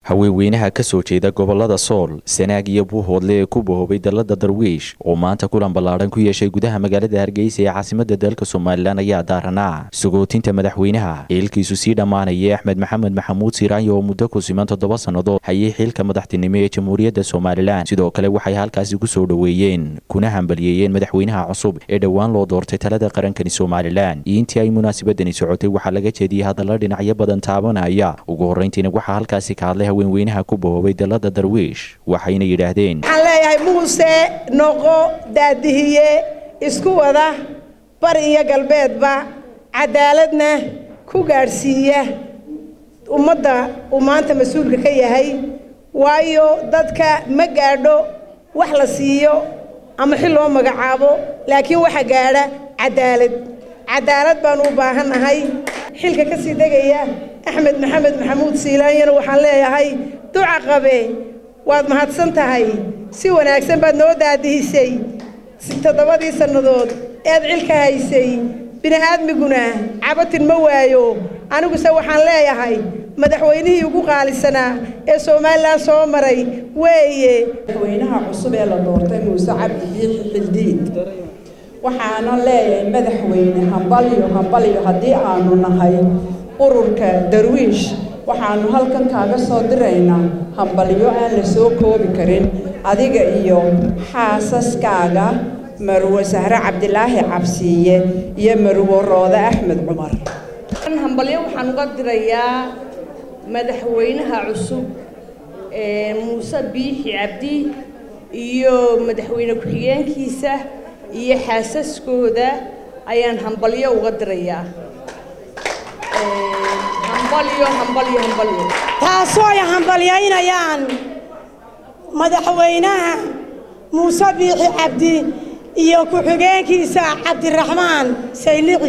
haweenweynaha ka soo jeeda gobolada sool sanaag iyo buuhoodle ee ku bahoobay dalada darwiish oo maanta kulan ballaadhan ku yeeshay gudaha magaalada hargeysa ee caasimada dalka somalilan ayaa daaranaa sagootinta madaxweynaha xiilkiisu sii dhammaanaya axmed maxamed maxamuud siiraanyo oo muddo ku siman toddoba sannadood hayay xiilka madaxtinimo ee jamhuuriyadda somalilan sidoo kale waxay halkaasi ku soo dhoweeyeen kuna hambaliyeeyeen madaxweynaha cusub ee dhowaan loo doortay talada qarankani somalilan iyo intii ay munaasabadani socotay waxaa laga jeediyey hadalla dhinacyo badan taabanaya ugu horrayntiina waxaa halkaasi ka hadlay haweenweynaha ku bahoobay dalada darwiish waxayna yidhaahdeen waxaan leeyahay muuse noqo daadihiye isku wada bari iyo galbeedba cadaaladna ku gaadhsiiya ummadda uu maanta mas-uulka ka yahay waayo dadka ma gaadho wax la siiyo ama xil loo magacaabo laakiin waxa gaadha cadaalad cadaalad baanu u baahannahay xilka ka sii degaya axmed maxamed maxamuud siilaanyana waxaan leeyahay duca qabe waad mahadsan tahay si wanaagsan baad noo daadihisay toddobadii sannadood eed cilka haysay bini'aadmiguna cabatin ma waayo aniguse waxaan leeyahay madaxweynihii ugu qaalisanaa ee somalilan soo maray weeye madaxweynaha cusub ee la doortay muuse cabdi biixi xildiid waxaana leeyahay madaxweyne hambalyo hambalyo haddii aanu nahay ururka darwiish waxaanu halkan kaaga soo diraynaa hambalyo aan la soo koobi karin adiga iyo xaasaskaaga marwe sahre cabdilaahi cabsiiye iyo marwe roode axmed cumar hambalyo waxaan uga dirayaa madaxweynaha cusub ee muuse biixi cabdi iyo madaxweyne ku-xigeenkiisa iyo xaasaskooda ayaan hambalyo uga dirayaa taasoo ay hambalyaynayaan madaxweynaha muuse biixi cabdi iyo ku-xigeenkiisa cabdiraxmaan saylici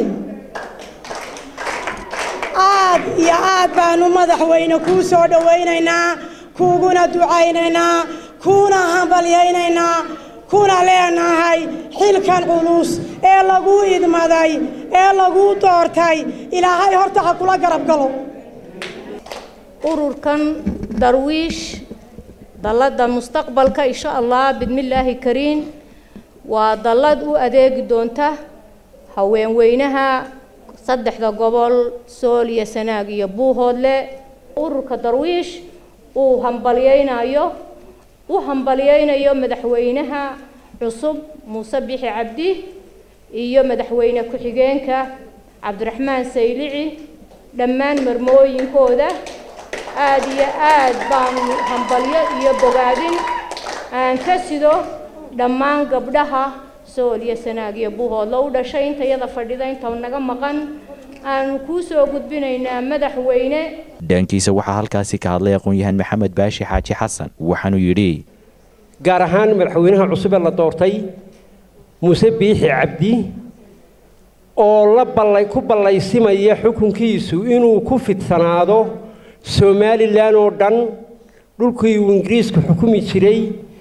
aad iyo aad baanu madaxweyne kuu soo dhowaynaynaa kuuguna ducaynaynaa kuuna hambalyaynaynaa kuna leenahay xilkan culus ee laguu idmaday ee laguu doortay ilaahay horta ha kula garab galo ururkan darwiish dalladda mustaqbalka insha allah bidmillaahi kariin waa dallad u adeegi doonta haweenweynaha saddexda gobol sool iyo sanaag iyo buuhoodle ururka darwiish uu hambalyaynayo u hambalyaynayo madaxweynaha cusub muuse bixi cabdi iyo madaxweyne ku-xigeenka cabdiraxmaan saylici dhammaan marmooyinkooda aad iyo aad baanu hambalyo iyo bogaadin aan ka sido dhammaan gabdhaha sool iyo sanaag iyo buuhoodla u dhashay intayada fadhida inta naga maqan aanu kuu soo gudbinaynaa madaxweyne dhaankiisa waxaa halkaasi ka hadlay aqoon-yahan maxamed baashi xaaji xasan waxaanuu yidhi gaar ahaan madaxweynaha cusub ee la doortay muuse biixi cabdi oo la ballay ku ballaysimaya xukunkiisu inuu ku fidsanaado somalilan oo dhan dhulkii uu ingiriisku xukumi jiray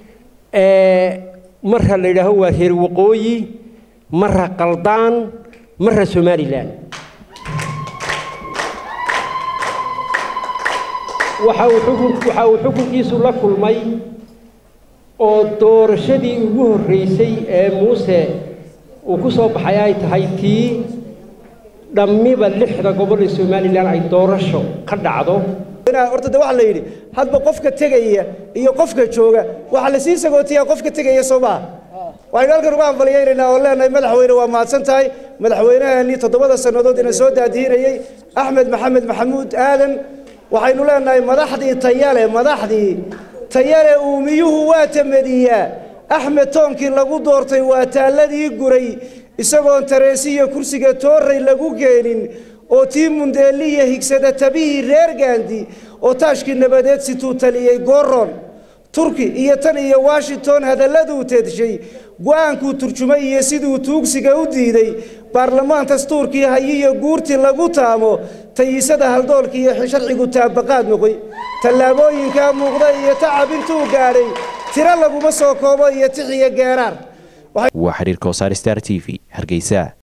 marra la yidhaaho waa reer waqooyi marra qaldaan marra somalilan waxa uu xukunkiisu la kulmay oo doorashadii ugu horreysay ee muuse uu ku soo baxay ay tahay tii dhammiba lixda gobol ee somalilan ay doorasho ka dhacdo horta de waxaa la yidhi hadba qofka tegaya iyo qofka jooga waxaa la sii sagootiyaa qofka tegaya soo maha waxaynu halkan uga hambalyaynaynaa oo leenahay madaxweyne waa mahadsan tahay madaxweynahani toddobada sannadood ina soo daadiinayey axmed maxamed maxamuud aadan waxaynu leenahay madaxdii tayale madaxdii tayale uumiyuhu waa tamadiyaa axmed toonkii lagu doortay waa taalladii guray isagoon tareesiyo kursiga toorray lagu keenin oo tii mundeeliya higsada tabihii reer gaandi oo taashkii nabadeed situu taliyey goron turki iyo tan iyo washington hadalladuu teedshay go-aankuu turjumay iyo siduu tuugsiga u diiday baarlamaan dastuurkii hayiyo guurtii lagu taamo tayisada haldoolka iyo sharcigu taabaqaad noqoy tallaabooyinkaa muuqda iyo tacab intuu gaadhay tiro laguma soo koobo iyo tixiyo geeraar waa xiriirka wasaar star t v hargeysa